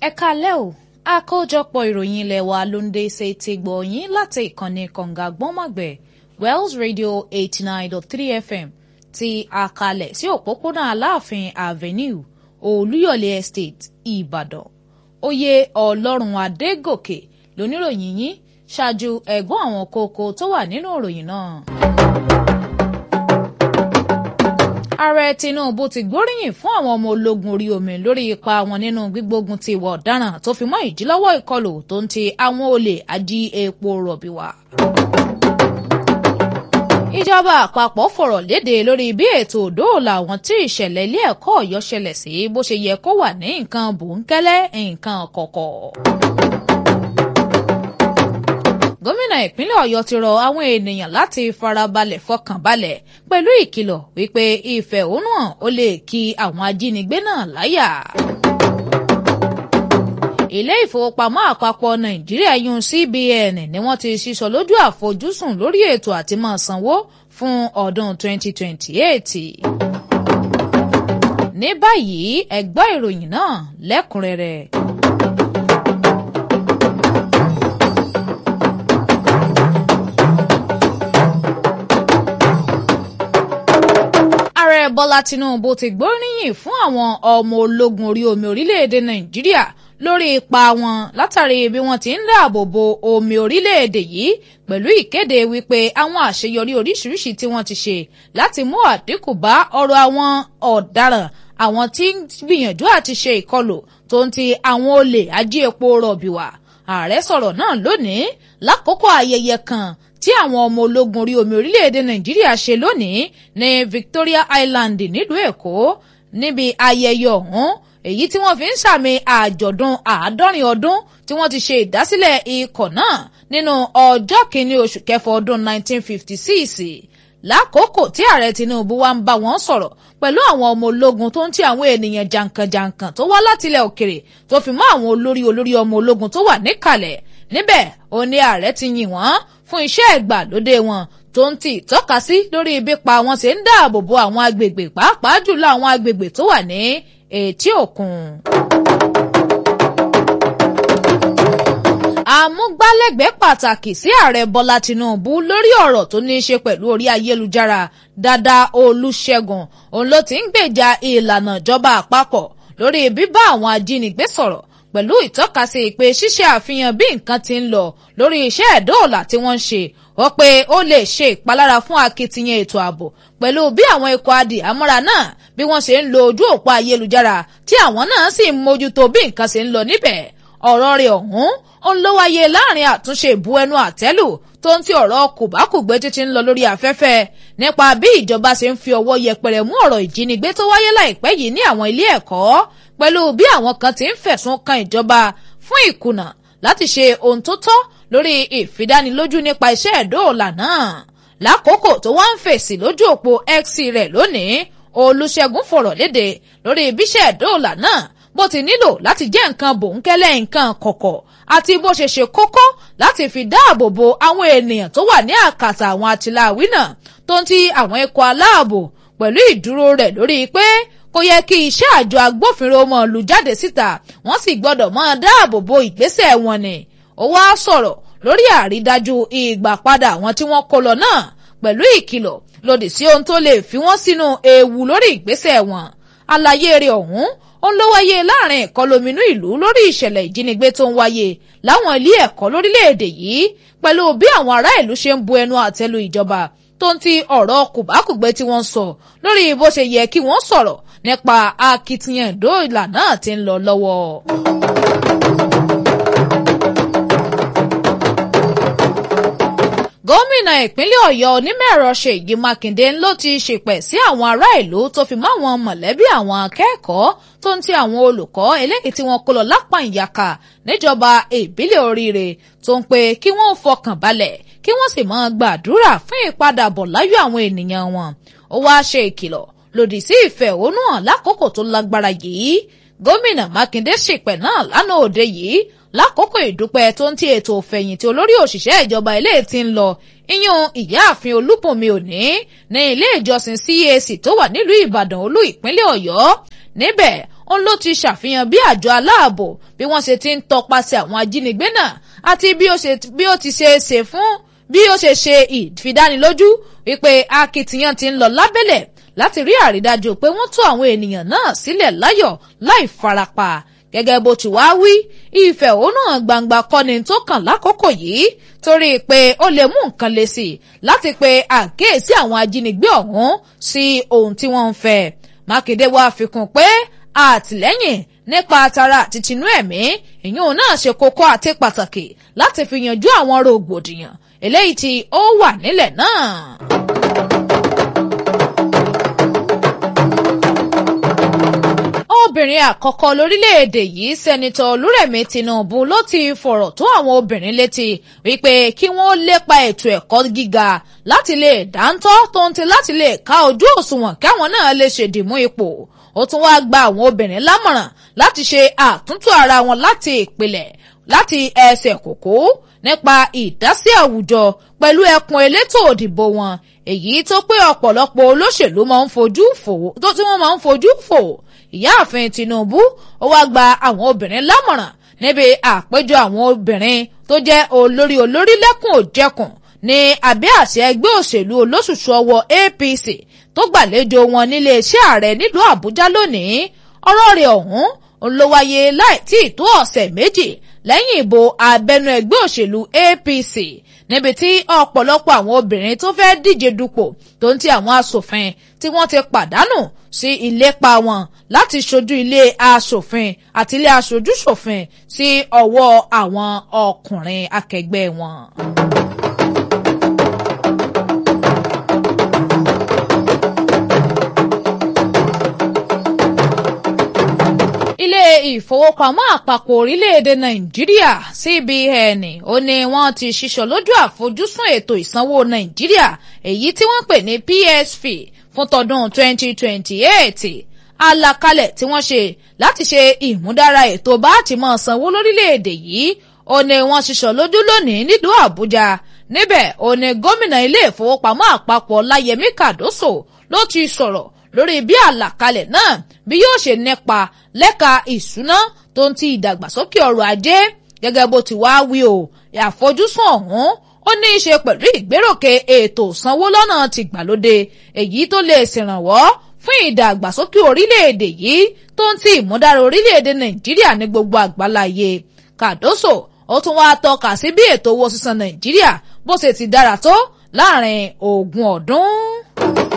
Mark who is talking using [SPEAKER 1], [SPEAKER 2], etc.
[SPEAKER 1] ẹ kalẹ́ o àkójọpọ̀ ìròyìn ilé wa ló ń dé ṣe ti gbọ̀nyìn láti ìkànnì kànga gbọ́nmọ̀gbẹ̀ Wells Radio eighty nine dot three FM ti àkàlẹ̀ sí òpópónà Aláàfin Avenue Olúyọ̀lé Estate Ìbàdàn oyè Ọlọ́run Adégòkè lóníròyìn yín ṣáájú ẹ̀gbọ́n àwọn kókó tó wà nínú ìròyìn náà. ààrẹ Tinubu ti gbóríyìn fún àwọn ọmọ ológun orí omi lórí ipa wọn nínú gbígbógun ti ìwà ọ̀daràn tó fi mọ́ ìdílọ́wọ́ ìkọlù tó ń ti àwọn olè ají epo rọ̀bì wá. ìjọba àpapọ̀ fọ̀rọ̀ léde lórí bí ètò òdòòlà àwọn tí ìṣẹ̀lẹ̀ ilé ẹ̀kọ́ Ọ̀yọ́ ṣẹlẹ̀ sí bó ṣe yẹ kó wà ní nǹkan bòńkẹ́lẹ́ nǹkan kọ̀kọ̀ gómìnà ìpínlẹ̀ ọ̀yọ́ ti rọ àwọn ènìyàn láti farabalẹ̀ fọkànbalẹ̀ pẹ̀lú ìkìlọ̀ wípé ìfẹ̀hónúhàn ó lè kí àwọn ajínigbé náà láyà. ilé ìfowópamọ́ àpapọ̀ nàìjíríà yún CBN ni wọ́n ti sísọ lójú àfojúsùn lórí ètò àti máa sanwó fún ọdún 2028. ní báyìí ẹ gbọ́ ìròyìn náà lẹ́kùnrẹ́rẹ́. ààrẹ bọ́lá tinubu ti gbóríyìn fún àwọn ọmọ ológun orí omi orílẹ̀-èdè nàìjíríà lórí ipa wọn látàrí bí wọ́n ti ń dáàbò bo omi orílẹ̀-èdè yìí pẹ̀lú ìkéde wípé àwọn àṣeyọrí oríṣiríṣi tí wọ́n ti ṣe láti mú àdínkù bá ọ̀rọ̀ àwọn ọ̀daràn àwọn tí ń gbìyànjú àti ṣe ìkọlù tó ń ti àwọn olè ají epo rọ̀bì wá ààrẹ sọ̀rọ̀ náà lónìí lákòókò ayẹyẹ kan tí àwọn ọmọ ológun orí omi orílẹ̀-èdè nàìjíríà ṣe lónìí ní Victoria Island nílùú èkó níbi ayẹyẹ ọ̀hún èyí tí wọ́n fi ń sàmì àjọ̀dún àádọ́rin ọdún tí wọ́n ti ṣe ìdásílẹ̀ ikọ̀ náà nínú ọjọ́ kìíní oṣù kẹfà ọdún 1956 lákòókò tí ààrẹ Tinubu wá ń bá wọn sọ̀rọ̀ pẹ̀lú àwọn ọmọ ológun tó ń ti àwọn ènìyàn jàǹkànjàǹkàn tó wá látilẹ̀ òkèrè tó fi mọ́ àwọn olórí olórí ọmọ ológun tó wà níkàlẹ̀ níbẹ̀ ó ní ààrẹ ti yìn wọ́n fún iṣẹ́ ìgbàlódé wọn tó ń ti ìtọ́ka sí lórí ibi pa wọn ṣe ń dáàbò bo àwọn agbègbè pàápàá jùlọ àwọn agbègbè tó wà ní etí òkun. àmúgbálẹ́gbẹ̀ẹ́ pàtàkì sí ààrẹ bọ́lá tinubu lórí ọ̀rọ̀ tó ní í ṣe pẹ̀lú orí ayélujára dada olùṣègùn òun ló ti ń gbèjà ìlànà ìjọba àpapọ̀ lórí bíbá àwọn ajínigbé sọ̀rọ̀ pẹ̀lú ìtọ́kasí pé ṣíṣe àfihàn bí nǹkan ti ń lọ lórí iṣẹ́ ẹ̀dóòlà tí wọ́n ń ṣe wọ́n pé ó lè ṣe ìpalára fún akitiyan ètò ààbò pẹ̀lú bí àwọn ikọ̀ adìhámọ́ra náà bí wọ́n ṣe ń lo ojú òpó ayélujára tí àwọn náà sì ń mójútó bí nǹkan ṣe ń lọ níbẹ̀ ọ̀rọ̀ rẹ̀ ọ̀hún ó ń ló wáyé láàrin àtúnṣe ìbu ẹnu àtẹ́lù tó ń ti ọ̀rọ̀ kòbákùgbé títí ń lọ lórí afẹ́fẹ́ nípa bí ìjọba ṣe ń fi ọwọ́ yẹpẹrẹ mú ọ̀rọ̀ ìjínigbé tó wáyé láìpẹ́ yìí ní àwọn ilé ẹ̀kọ́ pẹ̀lú bí àwọn kan ti ń fẹ̀sùn kan ìjọba fún ìkùnà láti ṣe ohun tó tọ́ lórí ìfidánilójú nípa iṣẹ́ ẹ̀dóòlà náà lákòókò tó wá ń fèsì lójú òpó X rẹ̀ lónìí Olúṣẹ́gun fọ̀rọ̀ léde lórí ibiṣẹ́ ẹ̀dóòlà náà bó ti nílò láti jẹ́ nǹkan bòńkẹ́lẹ́ nǹkan kọ̀kọ̀ àti bó ṣe ṣe kókó láti fi dáàbò bo àwọn ènìyàn tó wà ní àkàtà àwọn àtìláàwí náà tó ń ti àwọn ikọ̀ aláàbò pẹ̀lú ìdúró rẹ̀ lórí pé kò yẹ kí iṣẹ́ àjọ agbófinró mọ̀ lù jáde síta wọ́n sì gbọ́dọ̀ máa dáàbò bo ìgbésẹ̀ wọn ni ó wá sọ̀rọ̀ lórí àrídájú ìgbàpadà àwọn tí wọ́n kó lọ náà pẹ̀lú ìkìlọ̀ lòdì sí ohun tó lè fi wọ́n sínú ewu lórí ìgbésẹ̀ wọn àlàyé rẹ̀ ọ̀hún ó ń ló wáyé láàrin ìkọlóminú ìlú lórí ìṣẹ̀lẹ̀ ìjínigbé tó ń wáyé láwọn ilé ẹ̀kọ́ lórílẹ̀‐èdè yìí pẹ̀lú bí àwọn ará ìlú ṣe ń bu ẹnu àtẹ́lu ìjọba tó ń ti ọ̀rọ̀ kùbákùgbé tí wọ́n sọ lórí bó ṣe yẹ kí wọ́n sọ̀rọ̀ nípa akitiyan ìdóòlà náà ti ń lọ lọ́wọ́. gómìnà ìpínlẹ̀ ọ̀yọ́ onímọ̀-ẹ̀rọ ṣèyí mákindé ló ti ṣèpẹ̀ sí àwọn ará ìlú tó fi mọ́ àwọn mọ̀lẹ́bí àwọn akẹ́kọ̀ọ́ tó ń ti àwọn olùkọ́ eléyìí tí wọ́n kó lọ lápá ìyàkà níjọba ìbílẹ̀ oríire tó ń pe kí wọ́n fọkàn balẹ̀ kí wọ́n sì máa gbàdúrà fún ìpadàbọ̀ láyọ̀ àwọn ènìyàn wọn ó wáá ṣe ìkìlọ̀ lòdì sí ìfẹ̀hónúhàn lákòókò tó lágbára yìí gómìnà mákindé ṣèpẹ̀ náà lánàá òde yìí lákòókò ìdúpẹ́ tó ń ti ètò òfẹ̀yìntì olórí òṣìṣẹ́ ìjọba ilé tí ń lọ iyún ìyáàfin olúbùnmi òní ní ilé ìjọsìn CAC tó wà nílùú ìbàdàn olú ìpínlẹ̀ ọ̀yọ́ níbẹ̀ òun ló ti ṣàfihàn bí àjọ aláàbò bí wọ́n ṣe ti ń tọpasẹ̀ àwọn ajínigbé náà àti bí ó ti ṣe é ṣe fún bí ó ṣe ṣe ìfidánilójú wípé akitiyan ti ń lọ lábẹ́lẹ̀ láti rí àrídájú pé wọ́n tú àwọn ènìyàn náà sílẹ̀ láyọ̀ láì farapa gẹ́gẹ́ bó ti wá wí ìfẹ̀hónúhàn gbangba kọ́ni tó kàn lákòókò yìí torí pé ó lè mú nǹkan le sí i láti pe àkíyèsí àwọn ajínigbé ọ̀hún sí ohun tí wọ́n ń fẹ́ mákindé wá fi kún pé àtìlẹ́yìn nípa tara àti tinú ẹ̀mí ìyún náà ṣe kókó àti pàtàkì láti fi yanjú àwọn rògbòdìyàn eléyìí tí ó wà nílẹ̀ náà. obìnrin àkọ́kọ́ lórílẹ̀‐èdè yìí sẹ́nitọ́ olúrẹ̀mí tinubu ló ti fọ̀rọ̀ tó àwọn obìnrin létí wípé kí wọ́n lépa ètò ẹ̀kọ́ gíga láti lè dáńtọ́ tó ń ti láti lè ká ojú òṣùwọ̀n káwọn náà lè ṣèdìmú ipò ó tún wáá gba àwọn obìnrin lámọ̀ràn láti ṣe àtúntò ara wọn láti ìpìlẹ̀ láti ẹsẹ̀ kòkó nípa ìdásí àwùjọ pẹ̀lú ẹkùn elétò òdìbò wọn èyí tó pé ọ̀pọ̀lọpọ̀ olóṣèlú máa ń fojú fò tó tí wọ́n máa ń fojú fò ìyáàfin tinubu ó wáá gba àwọn obìnrin lámọ̀ràn níbi àpéjọ àwọn obìnrin tó jẹ́ olórí olórí lẹ́kùn òjẹkùn ní abẹ́ àṣẹ ẹgbẹ́ òṣèlú olóṣùṣù ọwọ́ apc tó gbàlejò wọn nílé iṣẹ́ ààrẹ nílùú àbújá lónìí ọ̀rọ̀ rẹ̀ ọ̀hún ló wáyé láì tí ì tó ọ̀sẹ̀ méjì lẹ́yìn ìbò abẹ́nú ẹgbẹ́ òṣèlú apc níbi tí ọ̀pọ̀lọpọ̀ àwọn obìnrin tó fẹ́ díje dupò tó ń ti àwọn asòfin tí wọ́n ti pàdánù sí ìlépa wọn láti ṣojú ilé asòfin àti ilé aṣojúṣòfin sí ọwọ́ àwọn ọkùnrin akẹgbẹ́ wọn. ilé ìfowópamọ́ àpapọ̀ orílẹ̀-èdè nàìjíríà cbn ó ní wọ́n ti ṣiṣọ́ lójú àfojúsùn ètò ìsanwó nàìjíríà èyí tí wọ́n pè ní psp fún tọdún 2028 àlàkalẹ̀ tí wọ́n ṣe láti ṣe ìmúdára ètò bá ti máa sanwó lórílẹ̀-èdè yìí ó ní wọ́n ṣiṣọ́ lójú lónìí nílùú àbújá níbẹ̀ ó ní gómìnà ilé ìfowópamọ́ àpapọ̀ láyẹmí kàdóso ló ti sọ̀rọ̀ lórí bí àlàkalẹ̀ náà bí yóò ṣe nípa lẹ́ka ìṣúná tó ń ti ìdàgbàsókè ọrọ̀ ajé gẹ́gẹ́ bó ti wá wí o àfojúsùn ọ̀hún ó ní í ṣe pẹ̀lú ìgbéròkè ètò ìsanwó lọ́nà tìgbàlódé èyí tó lè ṣèrànwọ́ fún ìdàgbàsókè orílẹ̀-èdè yìí tó ń ti ìmúdára orílẹ̀-èdè nàìjíríà ní gbogbo àgbáláyé kàdóso ó tún wá tọ́ka sí bí ètò owó sísan nàìjíríà bó ṣe ti dára tó láàrin ogún ọdún.